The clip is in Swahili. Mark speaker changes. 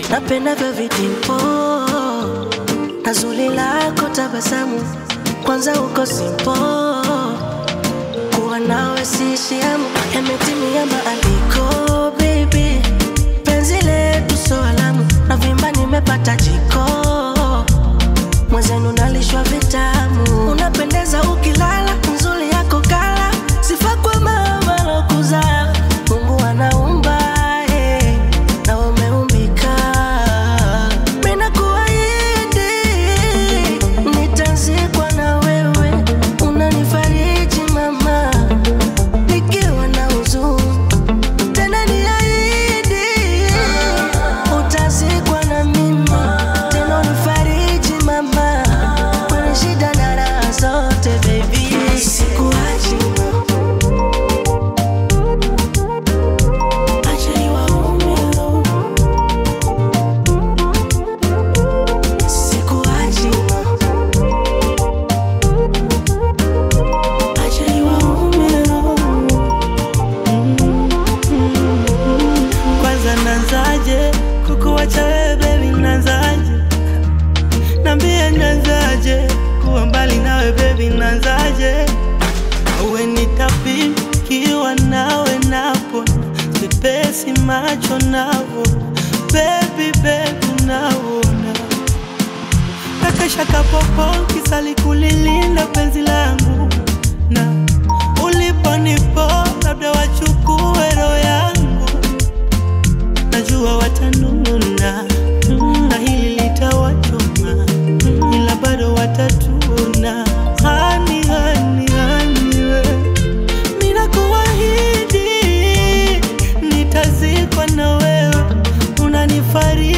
Speaker 1: napendavyo vitimpo na zuri lako tabasamu, kwanza uko simpo, kuwa nawe siishi hamu, yametimia maandiko baby, penzi letu so alamu, na vimba nimepata jiko, mwenzenu nalishwa vitamu, unapendeza ukilala, nzuri yako kala, sifa kwa mama lokuzaa, Mungu anaumba eh, na umeumbika, mina kuahidi nitazikwa na wewe, unanifariji mama, nikiwa na huzuni tena niahidi utazikwa na mimi tena unifariji mama kwenye shida na raha zote baby sikuachi acha niwaume sikuachi acha niwaume
Speaker 2: Kwanza nanzaje kukuwacha wewe baby, nanzaje? Nambie nanzaje kuwa mbali nawe baby, nanzaje? Uwe nitapikiwa nawe napo sipesi macho navo baby baby naona kakesha kapopo kisali kulilinda penzi langu na uliponipo labda wachukue roho yangu najua watanuna na hili litawachoma ila bado watatuna hani hani hani we ninakuahidi nitazikwa na wewe unanifariji